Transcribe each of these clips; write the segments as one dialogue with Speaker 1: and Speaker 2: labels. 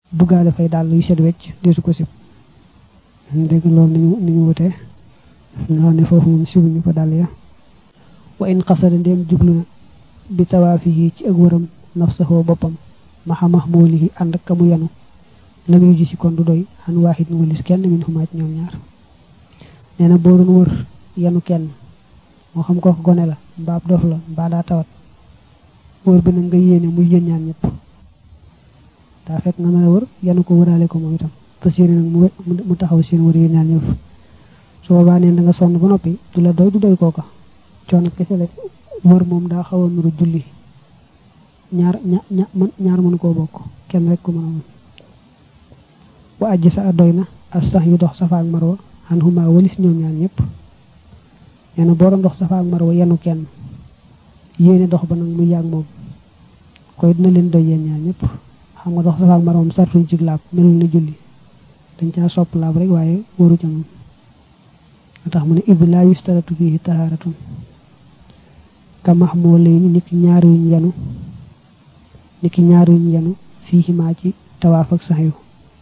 Speaker 1: duggaale fay daal yu set wecc deesu ko sib dégg loolu ni ñu ni ñu wutee nga xam ne foofu moom sibuñu fa dàll ya wa in xasada ndéem jublu na bi tawaafi yi ci ak wëram nafsahu boppam maxa mahmulihi ànd ak ka mu yanu lam yu ji si kon du doy xan waaxit nu walis kenn min xumaa ci ñoom ñaar nee na boo doon wër yanu kenn moo xam ko gone la mbaab dof la mbaa daa tawat wër bi nag nga yéene muy yéen ñaan ñëpp daa fekk nga mën a wër yanu ko wëraale ko moom itam fas yéene nag mu mu taxaw seen wër yéen ñaan ñëpp su boobaa neen da nga sonn ba noppi du la doy du doy kooka coono kese la wër moom daa xaw a nuru julli ñaar ña ñaar mënu koo bokk kenn rek ko mën a mën wa ajji sa doy na as sax yu dox safa ak marwa xan xuma walis ñoom ñaar ñëpp nee na boo doon dox safa ak marwa yenu kenn yéene dox ba nag mu yàgg moom koy dina leen doy yéen ñaar ñëpp xam nga dox safa ak marwa moom sartuñ ci laab melul na julli dañ caa sopp laab rek waaye waru ca moom nga tax mu ne id laa yustaratu fihi taharatun ka mahmulayni niki ñaar yuñ yenu niki ñaar yuñ yenu fii maa ci tawaaf ak sax yu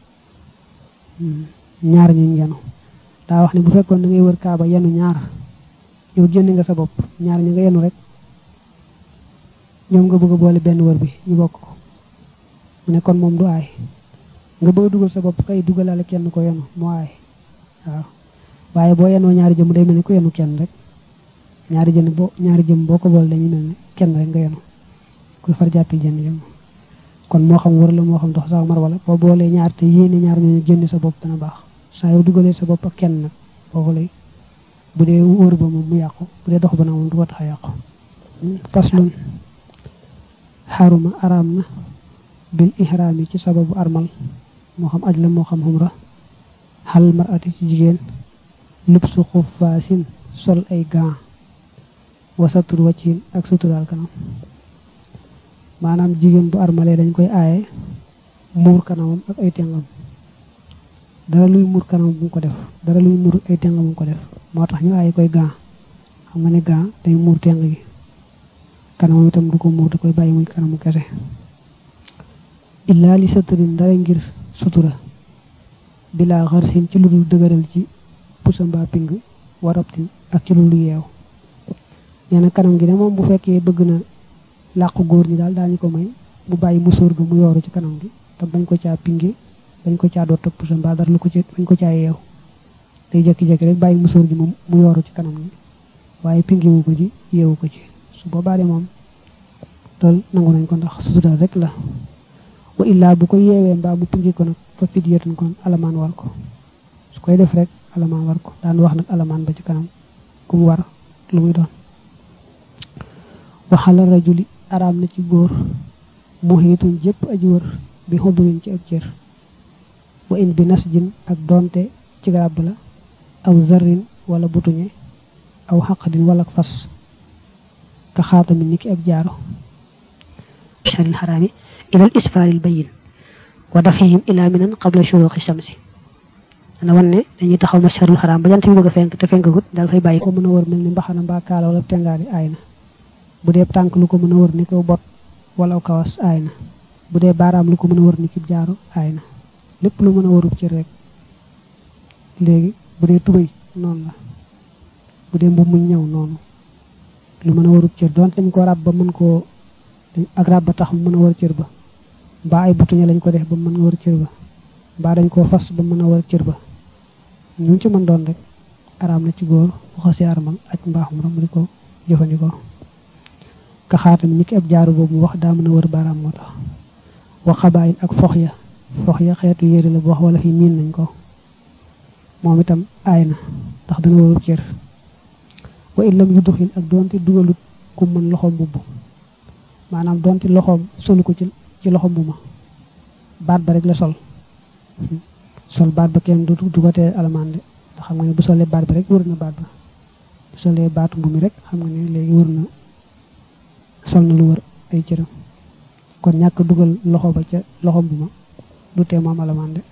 Speaker 1: ñaar ñuñ yenu daa wax ne bu fekkoon da ngay wër kaaba yenu ñaar yow jënd nga sa bopp ñaar ñi nga yenu rek ñoom nga bëgg a boole benn wër bi ñu bokk ko mu ne kon moom du aay nga bëgg a dugal sa bopp kay dugalaale kenn ko yenu moo aay waaw waaye boo yenoo ñaari jëm day mel ni ku yenu kenn rek ñaari jën boo ñaari jëm boo ko boole dañuy mel ne kenn rek nga yenu kuy far jàppi jënd jëm kon moo xam wër la moo xam dox sax mar wala boo boolee ñaar te yéene ñaar ñooñu jënd sa bopp dana baax saa yow dugalee sa bopp ak kenn nag foofu lay bu dee wër ba moom mu yàqu bu dee dox ba nag moom du ko tax a yàqu faslun xaruma araam na bil ihraam yi ci sababu armal moo xam aj la moo xam xumra xal marati ci jigéen lubsu xuffaasin sol ay gants wasatur waccin ak suturaal kanam maanaam jigéen bu armalee dañ koy aaye muur kanamam ak ay tengam dara luy muur kanam bu mu ko def dara luy muur ay tengam bu mu ko def moo tax ñu aaye koy gants xam nga ne gants day muur teng gi kanamam itam du ko muur da koy bàyyi muy kanamu kese illaa li satarin dara ngir sutura bilaa xarsin ci lu dul dëgëral ci pusa mbaa ping warabtin ak ci lu lu yeew nee na kanam gi ne moom bu fekkee bëgg na làqu góor ñi daal daañu ko may mu bàyyi musóor ga mu yooru ci kanam gi te bañ ko caa pinge bañ ko caa doot ak pusa mbaa dara lu ko ci bañ ko caa yeew day jekki-jekki rek bàyyi musóor gi moom mu yooru ci kanam gi waaye pinge wu ko ci yeewu ko ci su boobaa de moom loolu nangu nañ ko ndax sutura rek la wa illaa bu ko yeewee mbaa mu pinge ko nag fa fidyatun kon alamaan war ko su koy def rek alamaan war ko daan wax nag alamaan ba ci kanam ku mu war lu muy doon waxala rajuli araam na ci góor muhiitun jépp aji wër bi xudurin ci ak cër wa in bi nasjin ak donte ci garab la aw zarrin wala butuñe aw xaqadin wala fas ka xaatami niki ab jaaro
Speaker 2: sharil xaraami ilal isfaaril bayin wa dafihim ila minan qabla shuruqi shamsi dana wan ne dañuy taxaw ma sharul xaraam ba jant bi bëgg a fenk te fenkagut daal fay bàyyi
Speaker 1: ko mën a wër mel ni mbaxana mbaa kaala wala tengaari aay na bu dee tànk lu ko mën a wër ni ko bot wala aw kawas aay na bu dee baaraam lu ko mën a wër ni ki jaaro aay na lépp lu mën a wërub cër rek léegi bu dee tubéy noonu la bu dee mbubb muñ ñëw noonu lu mën a wërub cër doon dañ ko ràbb ba mën koo ak ràbb ba tax mu mën a wër cër ba mbaa ay butuñe lañ ko def ba mën nga wër cër ba mbaa dañ koo fas ba mën a wër cër ba ñu ci mën doon rek araam na ci góor bu xasee armal ak mbaaxum ram di ko jëfandikoo ka xaatam ni ki ab jaaru boobu mu wax daa mën a wër baaraam moo tax wa xabaayin ak fox ya fox ya xeetu yére la bu wax wala fi miin nañ ko moom itam aay na ndax dana wërub cër wa illam yu duxil ak doonte dugalut ku mën loxoom mbubb maanaam doonte loxoom solu ko ci ci loxo mbubb ma baat ba rek la sol sol baat ba kenn du du ko tee alamaan de ndax xam nga ne bu solee baat ba rek wër na baat ba bu solee baatu mbu mi rek xam nga ne léegi wër na sol na lu wër ay cëram kon ñàkk dugal loxo ba ca loxo mbu ma du tee moom alamaan de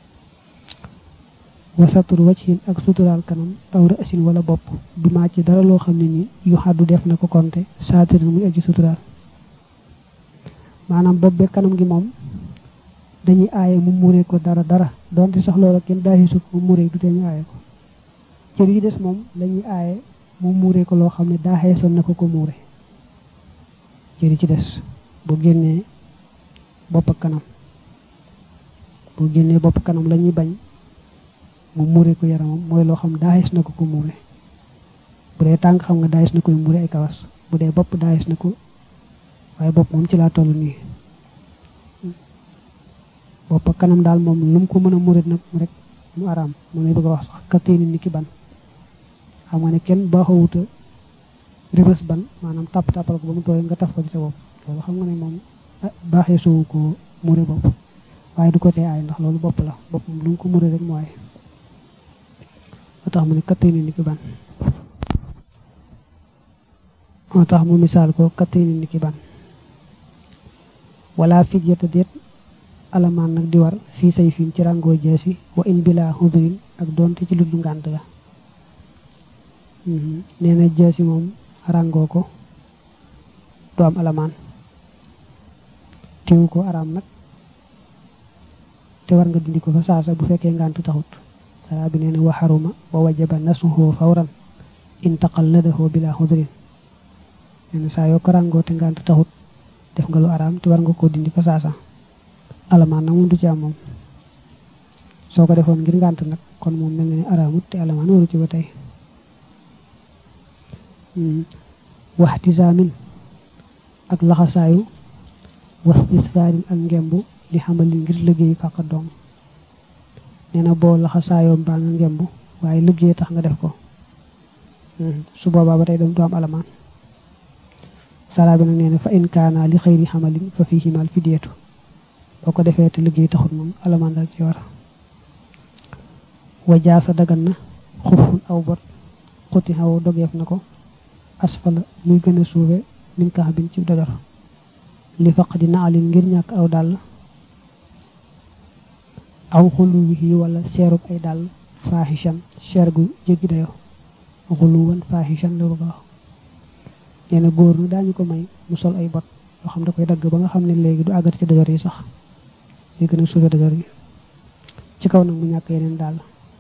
Speaker 1: wasatur wachin ak suturaal kanam aw rësin wala bopp bi maa ci dara loo xam ne ni yu xaddu def na ko konte saatirin muy aji suturaal maanaam bopp be kanam gi moom dañuy aaye mu muuree ko dara dara donte sax loola kenn daaxisu ko mu muuree du tee ñu aaye ko cër yi des moom lañuy aaye mu muuree ko loo xam ne daa xeesoon na ko ko muure cër yi ci des bu génnee bopp ak kanam bu génnee bopp kanam la ñuy bañ mu muure ko yaramam mooy loo xam daayis na ko ko muure bu dee tànk xam nga daayis na koy muure ay kawas bu dee bopp daayis na ko waaye bopp moom ci laa toll nii bopp ak kanam daal moom lu mu ko mën a muure nag rek mu araam moom lay bëgg a wax sax kattéeni ni ki ban xam nga ne kenn baaxawuta ribës ban maanaam tàpp tàppal ko ba mu tooy nga taf ko ci sa bopp loolu xam nga ne moom baaxee suwu ko muure bopp waaye du ko tee aay ndax loolu bopp la bopp moom lu mu ko muure rek mu aay moo tax mu ne kattéeni ni ki ban moo tax mu misaal ko kattéeni ni ki ban wala fidyata déet alamaan nag di war fii say fiin ci ràngoo jeesi wa in bila xudurin ak doonte ci luddu ngànt la nee na jeesi moom ràngoo ko du am alamaan teewu ko araam nag te war nga dindi ko fa saasa bu fekkee ngànt taxut sara bi nee na wa xaruma wa wajaba nasuhu fawran in taqalladahu bila xudurin nee na saa yoo ko ràngoo te ngànt taxut def nga lu araam te war nga koo dindi fa saasa alamaan nag moom du ci am moom soo ko defoon ngir ngànt nag kon moom mel na ni araamut te alamaan waru ci ba tey waxtisaamin ak laxasaayu wastisfaarin ak ngemb li xamali ngir liggéey fàqa doom nee na boo laxasaayoo mbaa nga ngemb waaye liggéey tax nga def ko su boobaa ba tey dem du am alamaan saraa bi nag nee na fa in kaana li xëyri xamalin fa fii himal fideetu boo ko defee te liggéey taxut moom alamaan dal ci war wajaasa dagan na xufun aw bot xuti xaw dogeef na ko asfala muy gën a suufe min kax bin ci dojor li faq di naalin ngir ñàkk aw dàll aw xulu wi wala seerub ay dàll faaxishan seer gu jéggi dayo xulu wan faaxishan la bëgg a wax nee na góor na daañu ko may mu sol ay bot yoo xam da koy dagg ba nga xam ne léegi du àggat ci dojor yi sax li gën a suufe dojor yi ci kaw nag mu ñàkk yeneen dàll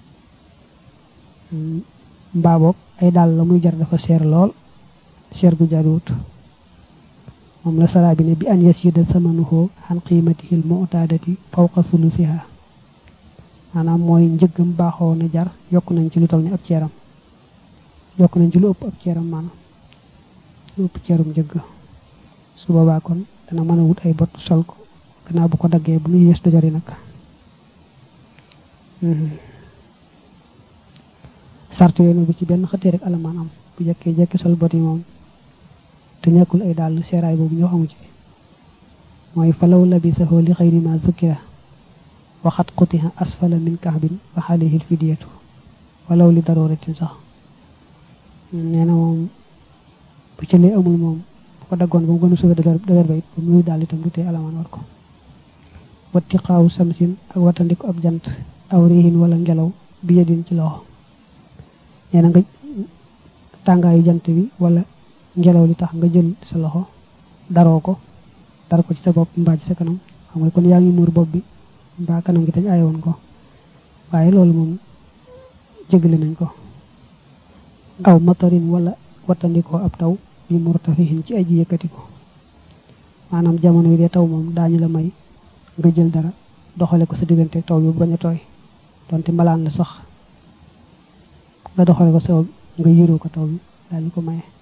Speaker 1: mbaa boog ay dàll la muy jar dafa seer lool seer gu jaruut moom la saraa bi ne bi an yasida samanuhu xan qiimatihil mu'tadati fawqa sulusiha maanaam mooy njëggam baaxoo na jar yokk nañ ci lu toll ni ab ceeram yokk nañ ci lu ëpp ab ceeram maanaam lu ëpp ceerum njëgg su boobaa kon dana mën a wut ay bot sol ko gannaaw bu ko daggee bu muy yées dojari nag sart yooyu bu ci benn xëttee rek alamaan am bu jekkee jekki sol bot yi moom te ñàkkul ay dàll seeraay boobu ñoo xamu ci mooy falaw labisahu li xayri ma zukkira waxat qutiha asfala min kahbin fa alayhi lfidiyatu walaw li daruratin sax nee na moom bu ci lee amul moom bu ko daggoon ba mu gën a suufe dëgër ba it ba muy daal itam du tee alamaan war ko watti xaawu samsin ak wattandiku ab jant aw riihin wala ngelaw bi yedin ci loxo nee na nga tàngaayu jant bi wala ngelaw li tax nga jël sa loxo daroo ko dar ko ci sa bopp mbaa ci sa kanam xam nga kon yaa ngi muur bopp bi mbaa kanam gi tañ aayoon ko waaye loolu moom jégale nañ ko aw matarin wala wattandikoo ab taw bi murtafihin ci aji yëkkati ko maanaam jamono yi dee taw moom daañu la may nga jël dara doxale ko sa diggante taw bi bañ a tooy donte malaan la sax nga doxale ko sa nga yëroo ko taw bi daañu ko maye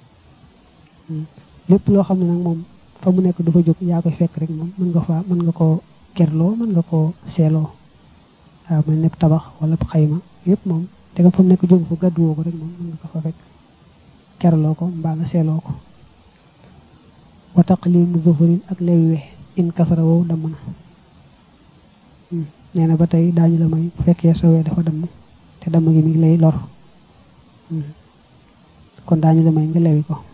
Speaker 1: lépp loo xam ne nag moom fa mu nekk du fa jóg yaa koy fekk rek moom mën nga fa mën nga koo kerloo mën nga koo seeloo waaw mën nekk tabax wala xayma yépp moom te nga fa mu nekk jóg fa gàdduwoo ko rek moom mën nga ko fa fekk kerloo ko mbaa nga seeloo ko wa taqlimu zuhurin ak lewi we in kasara wow damm na nee na ba tey daañu la may bu fekkee sowee dafa damm te damm gi mi lay lor kon daañu la may nga lewi ko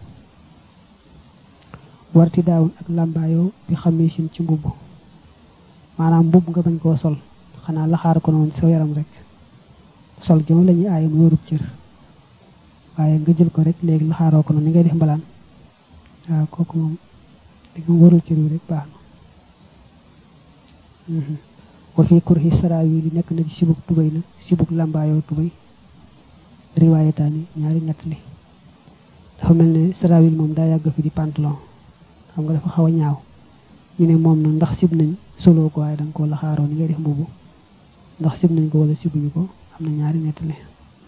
Speaker 1: warti daawun ak làmbaayoo bi xamisin ci mbubb maanaam mbubb nga bañ koo sol xanaa laxaar ko noonu ci sa yaram rek sol gi moom la ñuy aaye mu yorub cër waaye nga jël ko rek léegi laxaaroo ko noonu ni ngay def mbalaan waaw kooku moom léegi mu warul cër wi rek baax wa fi kurhi saraawi li nekk na ci sibuk tubay nag sibuk làmbaayoo tubay riwaayataani ñaari nett li dafa mel ne saraawil moom daa yàgg fi di pantalon xam nga dafa xaw a ñaaw ñu ne moom nag ndax sib nañ soloo ko waaye da nga koo laxaaroo ni ngay def mbubu ndax sib nañ ko wala sibuñu ko am na ñaari nett li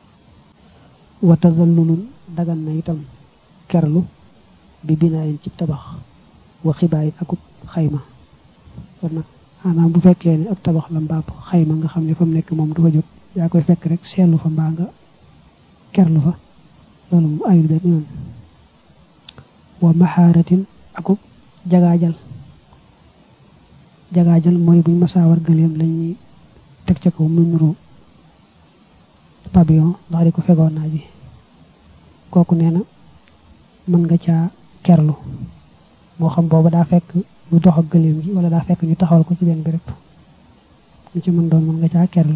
Speaker 1: wa tazallulun dagan na itam kerlu bi binaayin ci tabax wa xibaayin akub xayma kon nag maanaam bu fekkee ne ab tabax la mbaab xayma nga xam ne fa mu nekk moom du fa jot yaa koy fekk rek seetlu fa mbaa nga kerlu fa loolu mu ayul benn yoon wa maxaaratin akub jagaajal jagaajal mooy buñ masaawar gëleem lañuy teg ca kaw mu nuru pavillon ndax di ko fegoon naa bi kooku nee na mën nga caa kerlu moo xam booba daa fekk ñu dox ak gëléem gi wala daa fekk ñu taxawal ko ci benn béréb ñu ci mën doon mën nga caa kerlu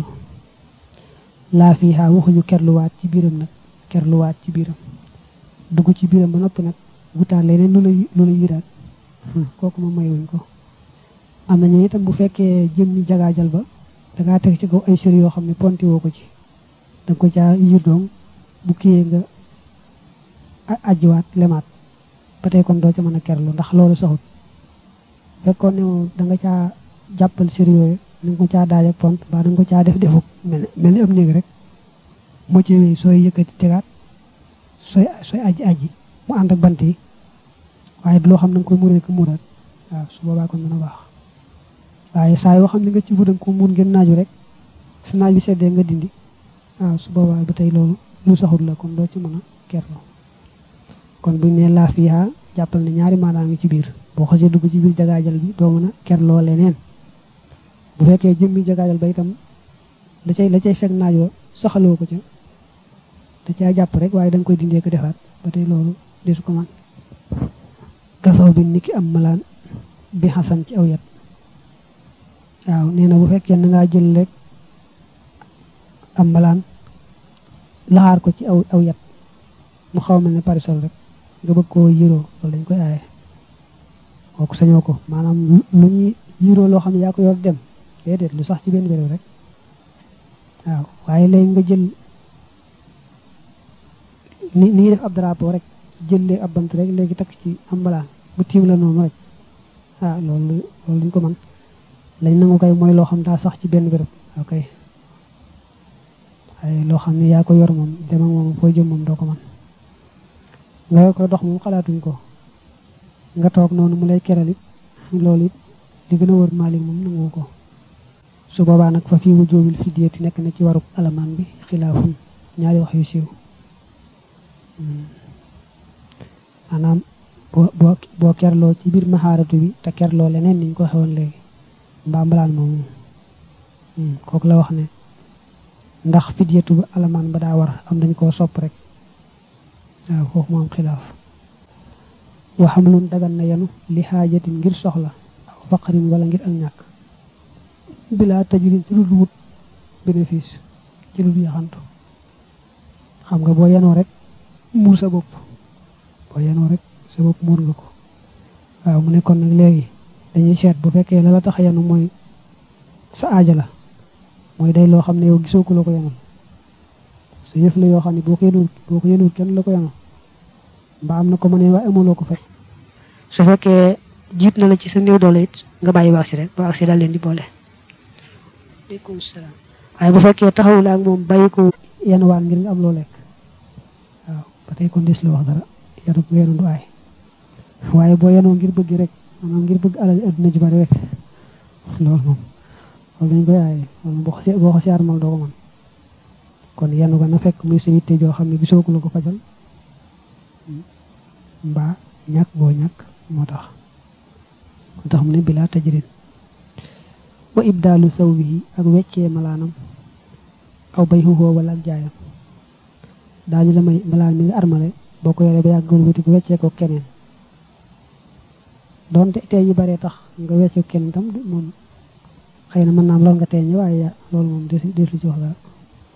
Speaker 1: laa fii xaa waxuñu kerluwaat ci biiram nag kerluwaat ci biiram dugg ci biiram ba noppi nag wutaat leneen lu la lu la yiraat kooku moom mayuñ ko am na ñu itam bu fekkee jëm ñu jagaajal ba dangaa teg ci kaw ay sër yoo xam ne ponti woo ko ci danga ko caa yir doom bu kiyee nga ajjiwaat lemaat ba tey kon doo ca mën a kerlu ndax loolu saxut fekkoon ne moom da nga caa jàppal sër yooyu da nga ko caa daaj ak pont mbaa da nga ko caa def defuk mel mel ni am néeg rek moo ci wéy sooy yëkkati tegaat sooy sooy aji aji mu ànd ak bant yi waaye du loo xam ne nga koy muree ko muraat waaw su boobaa kon dana baax waaye saa yoo xam ne nga ci fu da nga ko muur ngeen naaju rek su naaj bi seddee nga dindi waaw su boobaa ba tey loolu lu saxut la kon doo ci mën a kerlu kon buñ ne laa fiiha jàppal ne ñaari maanaa ngi ci biir boo xasee dugg ci biir jagaajal bi doo mën a kerloo leneen bu fekkee jëmmi jagaajal ba itam la cay la cay fekk naaj wa saxaloo ko ca da caa jàpp rek waaye da nga koy dindee ko defaat ba tey loolu desu ko man kasaw bi niki am malaan bi xasan ci aw yat waaw nee na bu fekkee na ngaa jël rek am malaan laxaar ko ci aw aw yat mu xaw mel ne parisol rek nga bëgg koo yiroo loolu dañ koy aaye kooku sañoo ko maanaam lu ñuy yiroo loo xam ne yaa ko yor dem déedéet lu sax ci benn béréb rek waaw waaye léegi nga jël ni ni def ab drapeau rek jël léegi ab bant rek léegi takk ci am mbalaan bu tiim la noonu rek ah loolu loolu duñ ko man lañ nangu koy mooy loo xam daa sax ci benn béréb ok waaye loo xam ne yaa ko yor moom dem ak moom foo jëm moom doo ko man nga koy dox moom xalaatuñ ko nga toog noonu mu lay keral it loolu it li gën a wër maalik moom nangu ko su boobaa nag fa fii wujoobil fidyati nekk na ci warub alamaan bi xilaafun ñaari wax yu siiw maanaam boo boo boo kerloo ci biir maxaaratu bi te kerloo leneen niñ ko xewoon léegi mbaa mbalaan moomu kooku la wax ne ndax fidyatu ba alamaan ba daa war am dañ koo sopp rek waaw foofu moom xilaaf waxam lun dagan na yenu li xaajatin ngir soxla aw faqarin wala ngir ak ñàkk bilaa tajrin ci lu wut bénéfice ci lu yaxantu xam nga boo yenoo rek muur sa bopp boo yenoo rek sa bopp muur nga ko waaw mu nekkoon nag léegi dañuy seet bu fekkee la la tax yenu mooy sa aaja la mooy day loo xam ne yow gisoo ko la ko yenul sa yëf la yoo xam ne boo ko yenuwul boo ko yenuwul kenn la ko yenul mbaa am na ko mënee waaye amaloo ko fekk su fekkee jiit na la ci sa néew doole it nga bàyyi ba agsi rek ba agsi daal leen di boole aleykum salaam waaye bu fekkee taxawul ak moom bàyyi ko yenuwaan ngir nga am loo lekk waaw ba tey kon des la wax dara yenu yenu du aay waaye boo yenoo ngir bëgg rek maanaam ngir bëgg alal adduna ji bari rek loolu moom loolu dañ koy aaye loolu boo xasee boo xasee armal doo ko mën kon yenu ko na fekk muy sa yitte joo xam ne gisoo ko la ko fajal mbaa ñàkk boo ñàkk moo tax moo tax mu ne bilaa tajrin wa ibdaalu sawbihi ak weccee malaanam aw bay xuxoo wala ak jaayam daañu la may malaan mi nga armale boo ko yoree ba yàggul wuti ko weccee ko keneen doonte tey ñu baree tax nga weccee ko keneen tam moom xëy na mën naa am loolu nga teeñe waaye loolu moom des des lu ci wax dara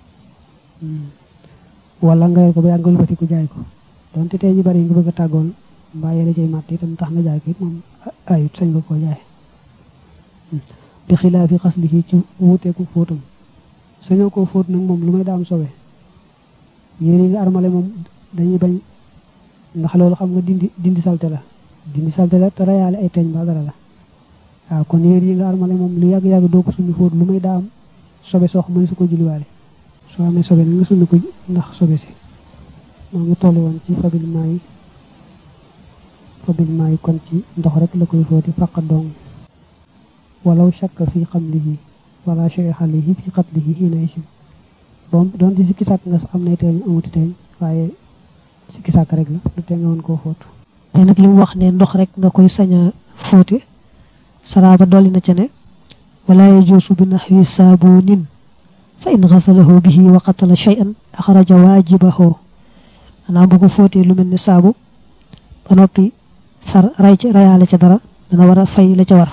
Speaker 1: wala nga yor ko ba yàggul wuti ko jaay ko doonte tey ñu bari nga bëgg a tàggoon mbaa yéene cay màtt itam tax nga jaay ko it moom ayut sañ nga koo jaay bi xilaafi xaslihi ci wuuteeku fóotam sañoo koo fóot nag moom lu may daa am sobe yére yi nga armale moom dañuy bañ ndax loolu xam nga dindi dindi salte la dindi salte la te rayaale ay teeñ ba dara la waaw kon yére yi nga armale moom lu yàgg-yàgg doo ko summi fóot lu may daa am sobe soo xam ne su ko julliwaale soo amee sobe nag nga summi ko ndax sobe si moo ngi tollu woon ci fabilement yi fabilement yi kon ci ndox rek la koy fóoti fàqa dong walaw shakka fi xamlihi wala shay xalihi fi qatlihi xiina isim boom doon di sikki sàkk nga am nay teeñ amuti teeñ waaye sikki sàkk rek la du tee nga woon koo fóotu
Speaker 2: te nag li mu wax ne ndox rek nga koy sañ a fóote saraaba dolli na ca ne wala yajuusu bi naxwi saabunin fa in xasalahu bihi wa qatala shay'an axraja waajibahu maanaam bu ko fóotee lu mel ne saabu ba noppi far ray ca rayaale ca dara dana war a fay la ca war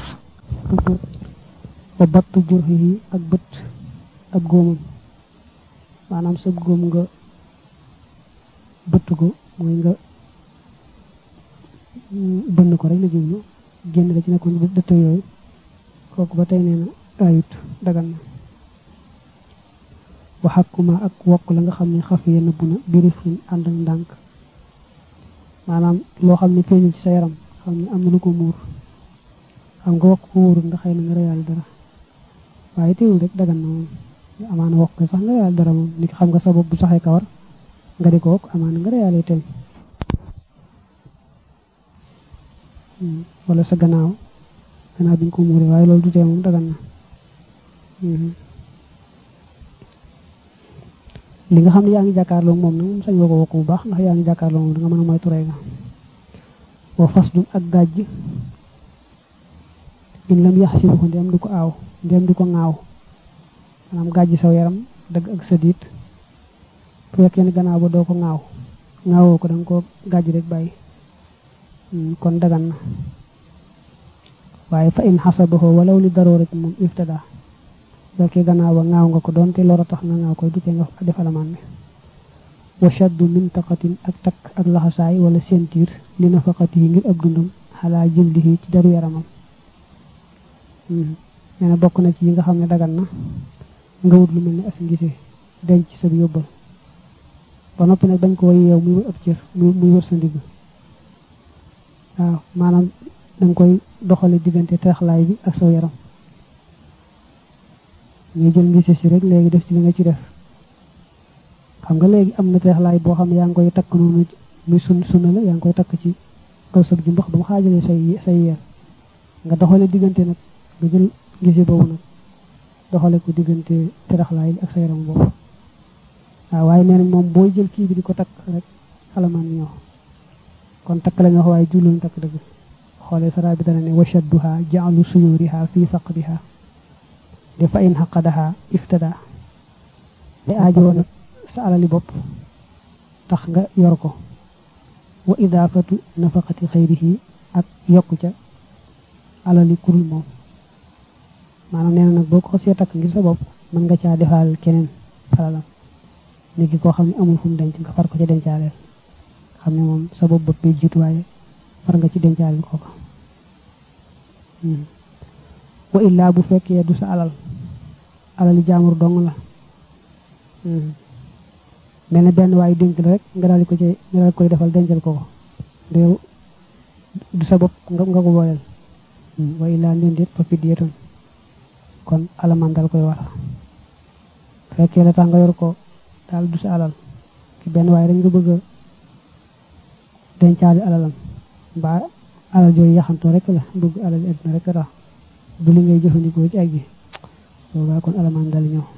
Speaker 1: wa battu jurxihi ak bët ak góomam maanaam sa góom nga bëtt ko mooy nga bënn ko rek la jublu génn la ci nekkoon dëtt yooyu kooku ba tey nee na ayut dagan na waxakuma ak wokk la nga xam ne xaf ye nëbbu na birifin ànd ak ndànk maanaam loo xam ne feeñul ci sa yaram xam ne am na lu ko muur xam nga wokk ko wóorul ndax xëy na nga reyaal dara waaye teewul rek dagan na moom amaana wokk ko sax nga reyaal dara moom ni xam nga sa bopp bu saxee kawar nga di ko wokk amaana nga reyaale teeñ wala sa gannaaw gannaaw bi ñu ko muuree waaye loolu du tee moom dagan na li nga xam ne yaa ngi jàkkaarloo moom nag moom sañ nga ko wokk bu baax ndax yaa ngi jàkkaarloo moom da nga mën a moytu rey nga wa fas dum ak gàjj in lam yax si ko ndem du ko aaw ndem du ko ŋaaw maanaam gàjj saw yaram dëgg ak sa diit bu fekkee ne gannaaw ba doo ko ŋaaw ŋaawoo ko da nga ko gàjj rek bàyyi kon dagan na waaye fa in xasabahu walaw li daroo rek moom iftada fekkee gannaaw ba ŋaaw nga ko doonte lor a tax nga ŋaaw koy du tee nga def alamaan bi wa shaddu mintaqatin ak takk ak laxasaay wala sentir li nafaqati yi ngir ab dundam xalaa jildihi ci daru yaramam nee na bokk na ci yi nga xam ne dagan na nga wut lu mel ne as ngise denc sa yóbbal ba noppi nag bañ ko yeew muy wër ab cër muy wër sa ndigg waaw maanaam danga koy doxale diggante teexlaay bi ak saw yaram ngay jël ngise si rek léegi def ci li nga ci def xam nga léegi am na teexlaay boo xam ne yaa ngi koy takk noonu muy sun sunna la yaa ngi koy takk ci kaw sab ju mbax ba mu xaajalee say say yeer nga doxale diggante nag nga jël ngise boobu nag doxale ko diggante teraxlaay bi ak sa yaram boobu waaw waaye nee nañ moom booy jël kii bi di ko takk rek alamaan ñoo kon takk la ñu wax waaye julluñ takk dëgg xoolee sara bi dana ne washadduha jaalu suyuriha fi saqdiha de fa in xaqadaha iftada de aajoo nag sa alali bopp tax nga yor ko wa idaafatu nafaqati xayrihi ak yokku ca alali kurul moom maanaam nee na nag boo ko xasee takk ngir sa bopp mën nga caa defaal keneen alalam nit ki koo xam ne amul fu mu denc nga far ko ca dencaaleel xam ne moom sa bopp bopp bay jiitu waaye far nga ci dencaaleel kooka wa illaa bu fekkee du sa alal alali jaamur dong la mel ne benn waaye dénk la rek nga daal di ko ci nga daal koy defal dencal ko ko de du sa bopp nga nga ko booleel wa illaa ndeen déet fa fidyatun kon alamaan dal koy war fekkee la tax nga yor ko daal du sa alal ki benn waaye rek nga bëgg a dencaali alalam mbaa alal jooyu yaxantoo rek la bëgg alal yi àdduna rek tax du li ngay jëfandikoo ci aj gi boobaa kon alamaan dal ñëw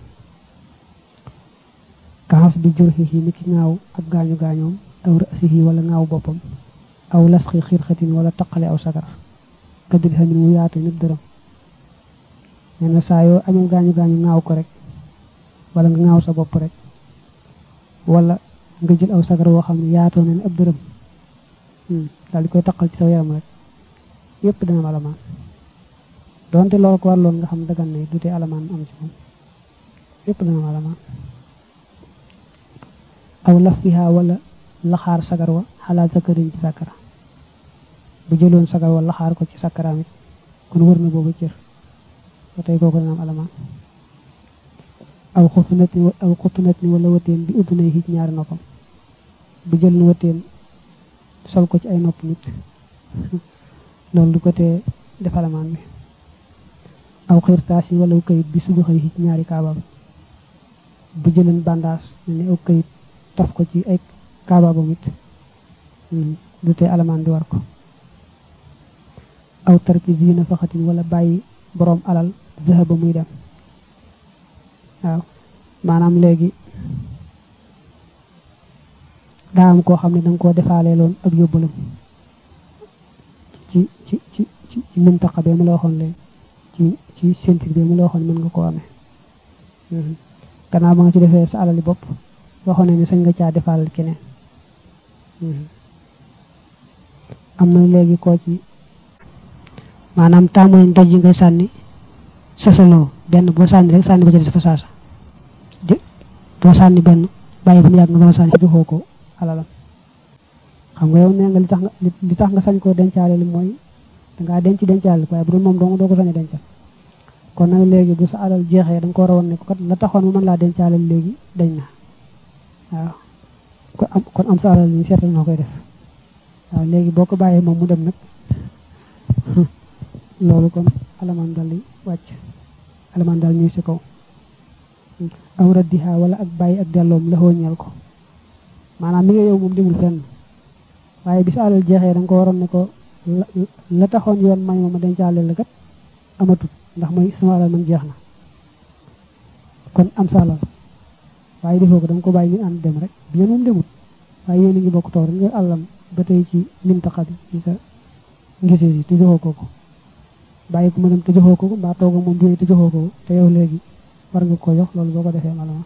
Speaker 1: kaxas bi jurxihi ni ki ngaaw ak gaañu gaañoom aw rasihi wala ngaaw boppam aw lasxi xirxatin wala taqale aw sagar kaddi xamin mu yaatu nit dërëm nee na saa yoo amee gaañu gaañu ngaaw ko rek wala nga ngaaw sa bopp rek wala nga jël aw sagar woo xam ne yaatoo na ne ab dërëm daal di koy taqal ci sa yaram rek yépp dana am alamaan donte loolu ko warloon nga xam dagan ne du tee alamaan am ci moom yépp dana am alamaan aw laf biha wala laxaar sagar wa xalaat zakarin ci sakara bu jëloon sagar wa laxaar ko ci sakaraam it kon wër na boobu cër ba tey kooku dana am alamaan aw xutunat ni aw xutunat ni wala wëteen bi udd nay xiic ñaari noppam bu jël nu wëteen sol ko ci ay nopp nit loolu du ko tee def alamaan bi aw xirtaas yi wala kayit bi sudu xëy xiic ñaari kaabam bu jëleen bandaas ne aw kayit taf ko ci ay kaababam it du tee alamaan bi war ko aw tarki zina faxatin wala bàyyi boroom alal zahaba muy dem waaw maanaam léegi daa am koo xam ne danga koo defaale loon ak yóbbalam ci ci ci ci ci mintaqa bee mu la waxoon léegi ci ci sentir bee mu la waxoon mën nga koo amee gannaaw ba nga ci defee sa alali bopp waxoon ne ni sañ nga caa defaalal keneen am na léegi koo ci maanaam taamu nañ doj yi ngay sànni sasaloo benn boo sànni rek sànni ba ca des fa saasa doo sànni benn bàyyi ba mu yàgg nga doon sànni joxoo ko alalam xam nga yow nee nga li tax nga li tax nga sañ koo dencaale li mooy dangaa denc dencaale waaye bu dul moom dong doo ko sañ a dencal kon nag léegi bu sa alal jeexee da nga ko war a woon ne ko kat la taxoon mu mën laa dencaale léegi dañ na waaw kon am kon am sa alal ni seetal noo koy def waaw léegi boo ko bàyyee moom mu dem nag loolu kon alamaan dal di wàcc alamaan dal ñuy si kaw aw raddiha wala ak bàyyi ak delloom la ñeel ko maanaam mi nga yow moom demul fenn waaye bi sa alal jeexee da nga ko waroon ne ko la taxoon yoon may ma ma dencaale la kat amatut ndax mooy sama alal man jeex na kon am sa alal waaye defoo ko da nga ko bàyyi ñu ànd dem rek bi yéen moom demut waaye yéen a ngi bokk toog rek nga àllam ba tey ci mintaxa bi ci sa ngisee si te joxoo ko ko bàyyi ko mu dem te joxoo ko ko mbaa toog moom jógee te joxoo ko te yow léegi war nga ko jox loolu boo ko defee malama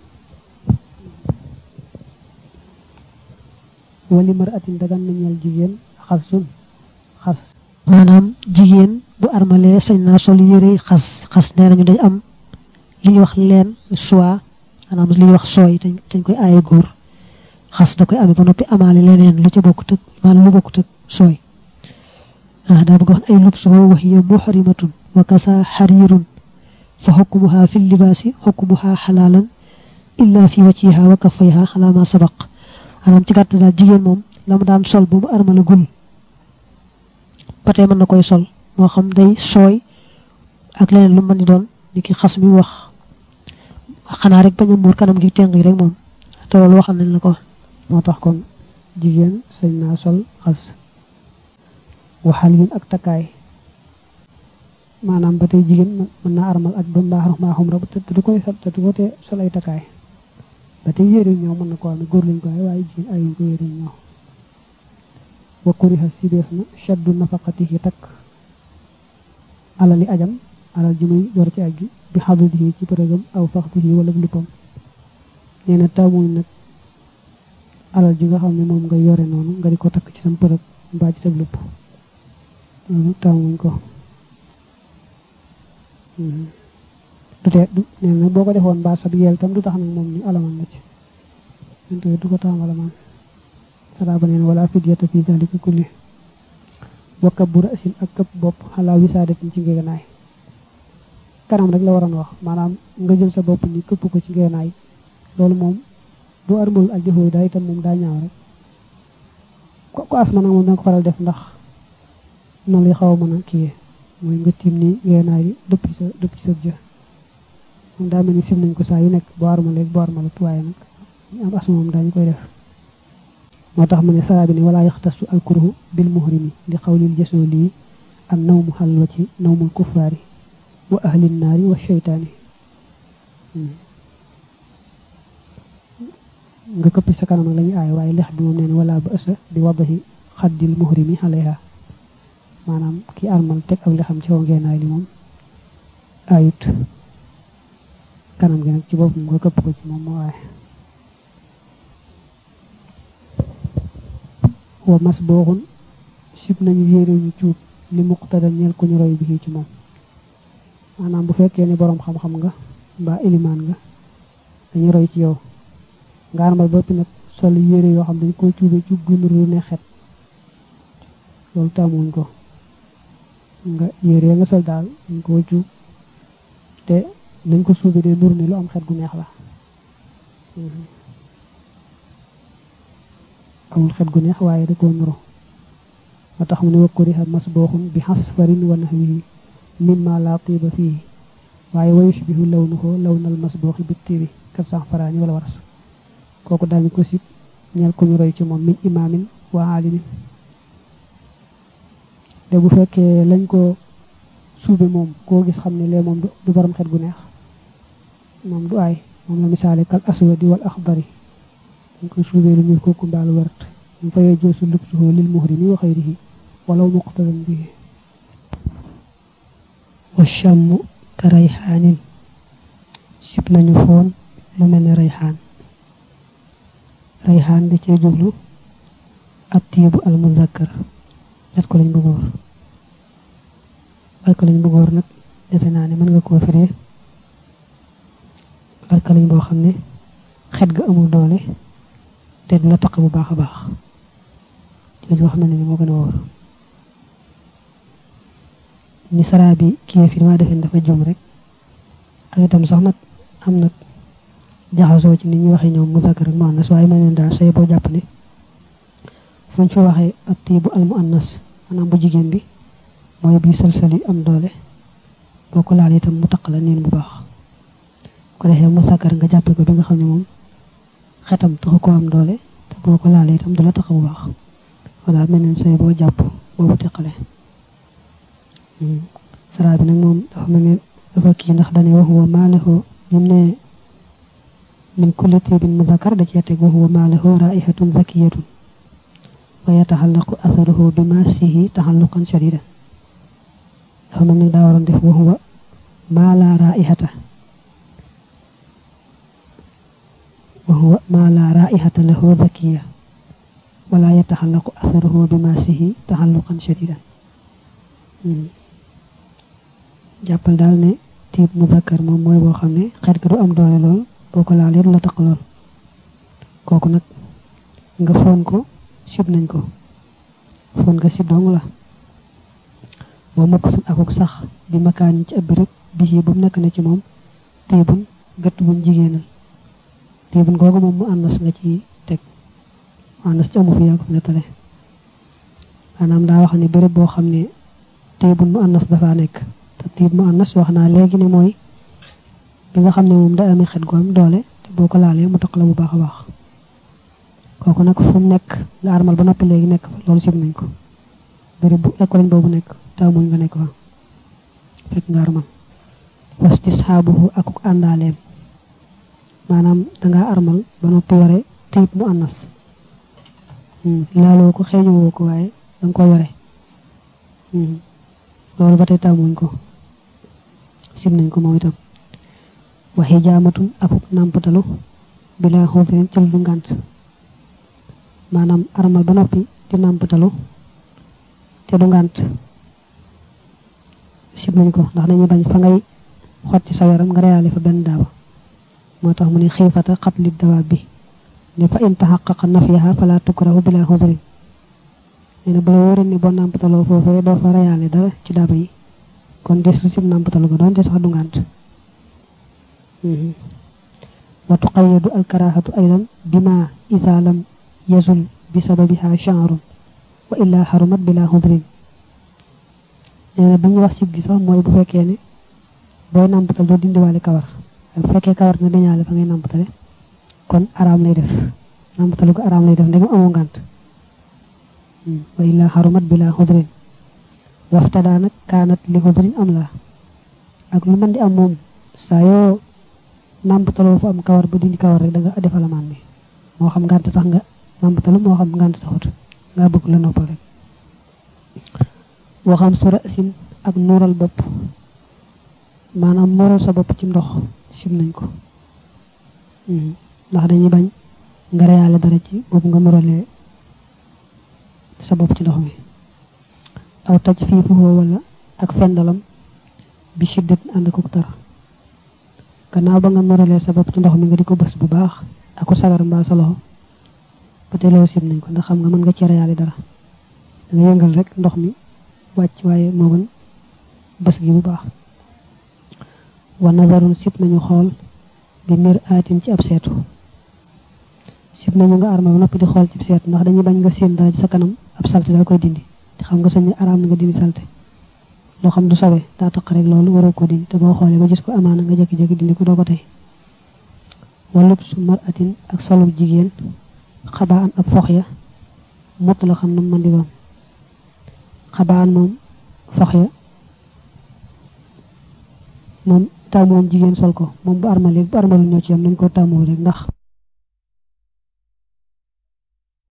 Speaker 1: wali mar atin dagan na ñeel jigéen xas sun xas
Speaker 2: maanaam jigéen bu armalee sañ naa sol yére xas xas nee nañu day am li ñuy wax leen soie maanaam li ñuy wax sooy dañ koy aaye góor xas da koy amee ba noppi amaale leneen lu ca bokkut ak maanaam lu bokkut ak sooy ah daa bëgg wax ay lub soo wax hiya muhrimatun wa kasa xariirun fa xukmuha fi libaasi xukmuha xalaalan illa fi wajhiha wa kaffayha ala ma sabaq maanaam ci gàtt daal jigéen moom la mu daan sol ba mu armala gul ba tey mën na koy sol moo xam day sooy ak leneen lu mën di doon ni ki xas mi wax xanaa rek bañ a muur kanam gi teng yi rek moom te loolu waxal nañ la ko
Speaker 1: moo tax kon jigéen sañ naa sol xas waxal yin ak takkaay maanaam ba tey jigéen mën naa armal ak ba mbaax maa xumra te du koy te du ko te sol ay takkaay ba tey yére ñëw mën na ko amee góor lañ ko amee waaye jigéen ayuñ ko yére ñëw wa kuriha si def na shaddu nafaqatihi takk alali ajam alal ji muy yor ci aj gi bi xadudihi ci përëgam aw faxdihi wala luppam nee na taamuñ nag alal ji nga xam ne moom nga yore noonu nga di ko takk ci sam përëg mbaa ci sa lupp loolu taamuñ ko du tee du nee na boo ko defoon mbaa sab yeel tam du tax nag moom ñu alamaan la ci ante du ko taam alamaan salaaba neen wala fidyata fi dalika kulli wa kabbu ra'sin ak këpp bopp xalaa wisaadatin ci ngeganaay kanam rek la waroon wax maanaam nga jël sa bopp ni këpp ko ci ngeganaay loolu moom bu armul ak jëfoo daa itam moom daa ñaaw rek ko asma nag moom danga ko faral def ndax noonu lay xaw a mën a kiyee mooy nga tiim ni ngeganaay bi dëpp ci sa dëpp ci sa jë moom daa mel ni sim nañ ko saa yu nekk boo armalee boo armalut waaye nag ñu am asma moom daañu koy def moo tax mu ne saraa bi ne walaa yaxtasu alkurhu bil muhrimi li xawlil jësoo lii an nawmu xalwa ci nawmul kuffaari wa ahlin naari wa sheytaani nga këpp sa kanam ak la ñuy aay waaye lex bi moom nee ne wala ba ësa bi wadahi xaddil muhrimi alayha maanaam ki armal teg ak li xam ci kaw ngeenaay li moom ayut kanam gi nag ci boppam nga këpp ko ci moom moo aay wa mas booxun sib nañu yére ñu cuub li muqtada ñeel ku ñu roy bi ci moom maanaam bu fekkee ne boroom xam-xam nga mbaa ilimaan nga dañu roy ci yow nga armal boppi nag sol yére yoo xam dañ koy cuube cuub gu nuru ne xet loolu tàmmuñ ko nga yére nga sol daal dañ koo cuub te nañ ko suube dee nur ni lu am xet gu neex la amul xet gu neex waaye da koo nuru moo tax mu ne wakkuriha masbooxun bi xasfarin wa nahwihi mimma la tiba fii waaye wa yushbihu lawnuhu lawnal masbooxi bi tibi kat sax faraani wala waras kooku daañu ko sib ñeel ku ñu roy ci moom min imaamin wa aalimin te bu fekkee lañ ko suube moom koo gis xam ne lee moom du borom xet gu neex moom du aay moom la misaale kal aswadi wal axdari dañ koy suubee lu ñuul kooku mbaalu wert ñu fayee joosu lubsuhu lil muhrimi wa xayrihi walaw muqtadan bihi
Speaker 2: wa chamm ka rayxaanin sib nañu foon lu mel ne rayxaan rayxaan da cee jublu ab tiibu al muzakkar net ko lañ bu góor alkaliñ bu góor nag defe naa ne mën nga koo firee alkaliñ boo xam ne xet ga amul doole te du la taq bu baax a baax jooju wax mel ne ni moo gën a wóor ni saraa bi kii fi dama defeen dafa jum rek ak itam sax nag am nag jaxasoo ci ni ñu waxee ñoom muzakkar ak muannas waaye mel ne daal say boo jàpp ne fuñ fi waxee at tiibu al muannas maanaam bu jigéen bi mooy bii sëlsël yi am doole boo ko laal itam mu taq la niin bu baax ko defee muzakkar nga jàppe ko bi nga xam ne moom xetam taxu ko am doole te boo ko laalee itam du la tax bu baax walla mel ne say boo jàpp boobu teqale saraa bi nag moom dafa mel ne dafa kii ndax dane wax wa maalahu ñim ne min kulli tibin muzakkar da cee teg wa huwa maalahu raihatun zakiyatun wa yataxallaqu atharuhu bi masihi taxalluqan shadidan dafa mel ne daa waroon def wa huwa maa la raihata wa huwa maa la raihata lahu zakiya wala yataxallaqu atharuhu bi masihi taxalluqan shadidan jàppal daal ne tiib muzakkar moom mooy boo xam ne xet ga du am doole lool boo ko laalee du la taq lool kooku nag nga foon ko sib nañ ko foon nga sib dong la boo mokk sun akuk sax bi makaan ci ab béréb bi ba mu nekk na ci moom tiibun gëtt buñ jigéenal tiibun googu moom mu ànnas nga ci teg mu ànnas ci amu fi yaa ko fi nettale maanaam daa wax ne béréb boo xam ne tiibun mu ànnas dafa nekk te tiib mu ànnas wax naa léegi ne mooy bi nga xam ne moom da amee xet gu am doole te boo ko laalee mu taq la bu baax a baax kooku nag fu mu nekk nga armal ba noppi léegi nekk fa loolu sib nañ ko béréb bu école boobu nekk taamuñ nga nekk fa fekk nga armal wastisxaabuhu akuk àndaaleem maanaam dangaa armal ba noppi yore tiib mu ànnas laaloo ko xeeñu woo ko waaye danga ko yore loolu ba tey taamuñ ko sib nañ ko moom itam waxi jaamatun akuk nàmpatalu bila xudrin ci lu ngànt maanaam armal ba noppi di nàmpatalu te du ngànt sib nañ ko ndax dañuy bañ fa ngay xot ci sa yaram nga reyaale fa benn daaba moo tax mu ne xiifata xatli dawaab bi ne fa in taxaqaqa nafyaha fala tukrahu bila xudrin nee na bu la wóoree ni boo nàmpataloo foofee doo fa reyaale dara ci daaba yi kon des lu sib nàmpatalu ko doon te sax du ngànt wa tuqayyadu alkarahatu aydan bima ida lam yazul bi sababiha sha'run wa illa xarumat bila xudrin nee na bi ñu wax sib gi sax mooy bu fekkee ne booy nàmpatal doo dindiwaale kawar bu fekkee kawar ne dañaale fa ngay nàmpatale kon araam lay def nàmpatalu ko araam lay def ndegam amoo ngànt wa illa xarumat bila xudrin waftadaa nag kaanat li xudrin am la ak lu mën di am moom saa yoo nàmpataloo fu am kawar ba dindi kawar rek da nga def alamaan bi moo xam ngànt tax nga nàmpatalu moo xam ngànt taxut nga bëgg la noppal rek waxam sura sin ak nuural bopp maanaam nuural sa bopp ci ndox sim nañ ko ndax dañuy bañ nga reyaale dara ci boobu nga nuuralee sa bopp ci ndox mi aw taj fii fuhoo wala ak fendalam bi shiddat ànd ko tar gannaaw ba nga nuuralee sa bopp ci ndox mi nga di ko bës bu baax ak ko sagar mbaa sa loxo ba tey loolu sim nañ ko ndax xam nga mën nga ci reyaale dara da nga yëngal rek ndox mi wàcc waaye moo gën bës gi bu baax
Speaker 1: wa nazarun sib nañu xool bi mir aatin ci ab seetu sib nañu nga arma ba noppi di xool ci seetu ndax dañuy bañ nga séen dara ci sa kanam ab salte dal koy dindi te xam nga sañ araam na nga dindi salte loo xam du sobe daa taq rek loolu waroo ko dindi te boo xoolee ba gis ko amaana nga jékki-jékki dindi ko doo ko tey walub su mar atin ak solub jigéen xabaan ab fox ya mut la xam na mën di doon xabaan moom fox ya moom tàmmoon jigéen sol ko moom bu armalee bu armalu ñoo ci yam nañ ko tàmmoo rek ndax